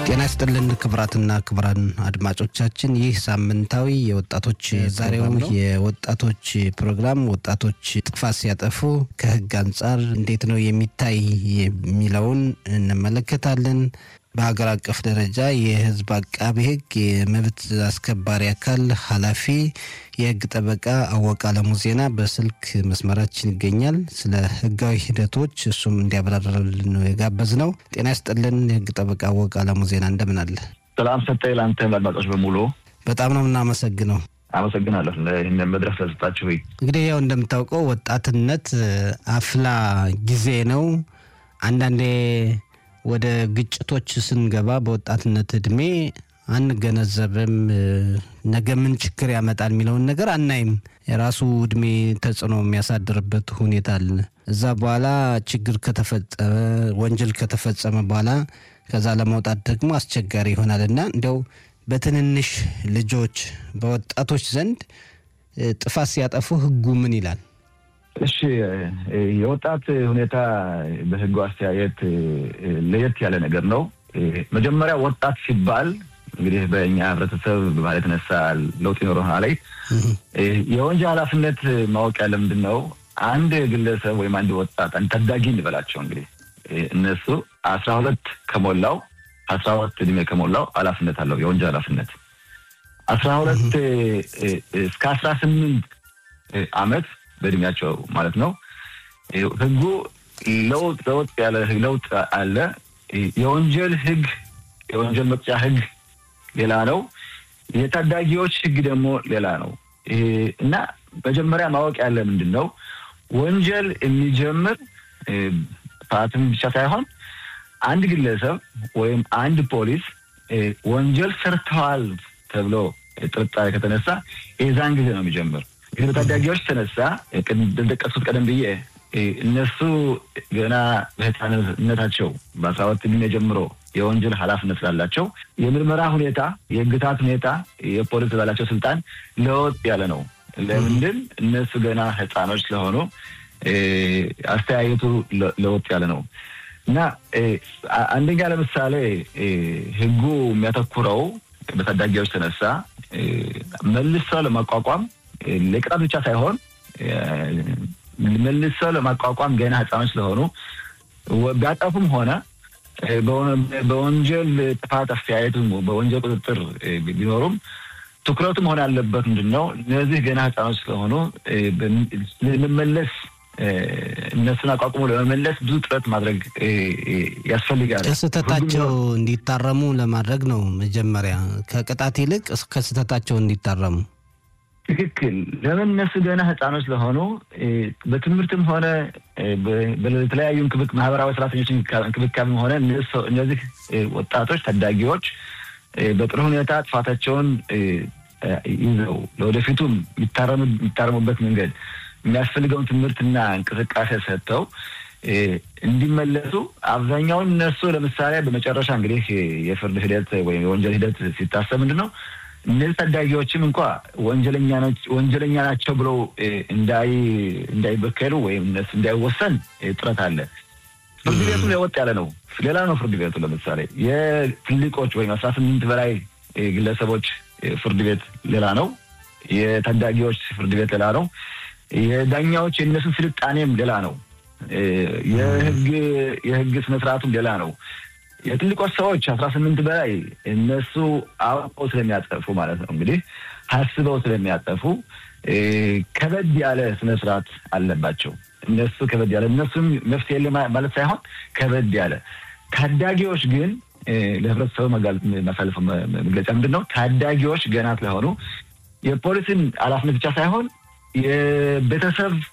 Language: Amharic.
ጤና ይስጥልን ክቡራትና ክቡራን አድማጮቻችን፣ ይህ ሳምንታዊ የወጣቶች ዛሬው የወጣቶች ፕሮግራም ወጣቶች ጥፋት ሲያጠፉ ከሕግ አንጻር እንዴት ነው የሚታይ የሚለውን እንመለከታለን። በሀገር አቀፍ ደረጃ የሕዝብ አቃቢ ሕግ የመብት አስከባሪ አካል ኃላፊ የሕግ ጠበቃ አወቀ አለሙ ዜና በስልክ መስመራችን ይገኛል። ስለ ሕጋዊ ሂደቶች እሱም እንዲያብራራልን ነው የጋበዝ ነው። ጤና ይስጥልን የሕግ ጠበቃ አወቀ አለሙ ዜና እንደምን አለ? ሰላም ሰጠኝ ለአንተ አድማጮች በሙሉ በጣም ነው የምናመሰግነው። አመሰግናለሁ ይህንን መድረክ ስለሰጣችሁ። እንግዲህ ያው እንደምታውቀው ወጣትነት አፍላ ጊዜ ነው። አንዳንዴ ወደ ግጭቶች ስንገባ በወጣትነት እድሜ አንገነዘብም። ነገ ምን ችግር ያመጣል የሚለውን ነገር አናይም። የራሱ እድሜ ተጽዕኖ የሚያሳድርበት ሁኔታ አለ። እዛ በኋላ ችግር ከተፈጸመ ወንጀል ከተፈጸመ በኋላ ከዛ ለመውጣት ደግሞ አስቸጋሪ ይሆናል እና እንዲያው በትንንሽ ልጆች በወጣቶች ዘንድ ጥፋት ሲያጠፉ ሕጉ ምን ይላል? እሺ የወጣት ሁኔታ በህጉ አስተያየት ለየት ያለ ነገር ነው። መጀመሪያ ወጣት ሲባል እንግዲህ በእኛ ህብረተሰብ በባህል የተነሳ ለውጥ ይኖረናል ላይ የወንጀል ኃላፊነት ማወቅ ያለ ምንድን ነው? አንድ ግለሰብ ወይም አንድ ወጣት አንድ ታዳጊ እንበላቸው እንግዲህ እነሱ አስራ ሁለት ከሞላው አስራ ሁለት እድሜ ከሞላው ኃላፊነት አለው የወንጀል ኃላፊነት አስራ ሁለት እስከ አስራ ስምንት አመት በእድሜያቸው ማለት ነው። ህጉ ለውጥ ለውጥ ያለ ለውጥ አለ። የወንጀል ህግ የወንጀል መቅጫ ህግ ሌላ ነው። የታዳጊዎች ህግ ደግሞ ሌላ ነው እና መጀመሪያ ማወቅ ያለ ምንድን ነው ወንጀል የሚጀምር ጥፋትም ብቻ ሳይሆን አንድ ግለሰብ ወይም አንድ ፖሊስ ወንጀል ሰርተዋል ተብሎ ጥርጣሬ ከተነሳ የዛን ጊዜ ነው የሚጀምር። ግን በታዳጊዎች ተነሳ እንደጠቀሱት ቀደም ብዬ እነሱ ገና በህፃንነታቸው በአስራ ሁለት ዕድሜ ጀምሮ የወንጀል ኃላፊነት ስላላቸው የምርመራ ሁኔታ፣ የህግታት ሁኔታ፣ የፖሊስ ባላቸው ስልጣን ለወጥ ያለ ነው። ለምንድን እነሱ ገና ህፃኖች ስለሆኑ አስተያየቱ ለወጥ ያለ ነው እና አንደኛ ለምሳሌ ህጉ የሚያተኩረው በታዳጊዎች ተነሳ መልሰው ለማቋቋም ለቅጣት ብቻ ሳይሆን መልሰው ለማቋቋም ገና ህፃኖች ስለሆኑ ቢያጠፉም ሆነ በወንጀል ጥፋት አስተያየቱ በወንጀል ቁጥጥር ቢኖሩም ትኩረቱ መሆን ያለበት ምንድን ነው? እነዚህ ገና ህፃኖች ስለሆኑ ለመመለስ እነሱን አቋቁሞ ለመመለስ ብዙ ጥረት ማድረግ ያስፈልጋል። ከስህተታቸው እንዲታረሙ ለማድረግ ነው። መጀመሪያ ከቅጣት ይልቅ ከስህተታቸው እንዲታረሙ ትክክል። ለምን እነሱ ገና ህፃኖች ስለሆኑ በትምህርትም ሆነ በተለያዩ ማህበራዊ ሰራተኞች እንክብካቤም ሆነ እነዚህ ወጣቶች ታዳጊዎች በጥሩ ሁኔታ ጥፋታቸውን ይዘው ለወደፊቱም የሚታረሙበት መንገድ የሚያስፈልገውን ትምህርትና እንቅስቃሴ ሰጥተው እንዲመለሱ አብዛኛውን እነሱ ለምሳሌ በመጨረሻ እንግዲህ የፍርድ ሂደት ወይም የወንጀል ሂደት ሲታሰብ ምንድን ነው እነዚህ ታዳጊዎችም እንኳ ወንጀለኛ ናቸው ብለው እንዳይበከሉ ወይም እነሱ እንዳይወሰን ጥረት አለ። ፍርድ ቤቱ ለወጥ ያለ ነው። ሌላ ነው ፍርድ ቤቱ ለምሳሌ የትልቆች ወይም አስራ ስምንት በላይ ግለሰቦች ፍርድ ቤት ሌላ ነው። የታዳጊዎች ፍርድ ቤት ሌላ ነው። የዳኛዎች የእነሱን ስልጣኔም ሌላ ነው። የህግ የህግ ስነስርዓቱም ሌላ ነው። የትልቆች ሰዎች አስራ ስምንት በላይ እነሱ አውቀው ስለሚያጠፉ ማለት ነው እንግዲህ ሀስበው ስለሚያጠፉ ከበድ ያለ ስነስርዓት አለባቸው። እነሱ ከበድ ያለ እነሱም መፍትሄ የለ ማለት ሳይሆን ከበድ ያለ ታዳጊዎች ግን ለህብረተሰቡ ማሳለፍ መግለጫ ምንድን ነው? ታዳጊዎች ገና ስለሆኑ የፖሊስን ኃላፊነት ብቻ ሳይሆን የቤተሰብ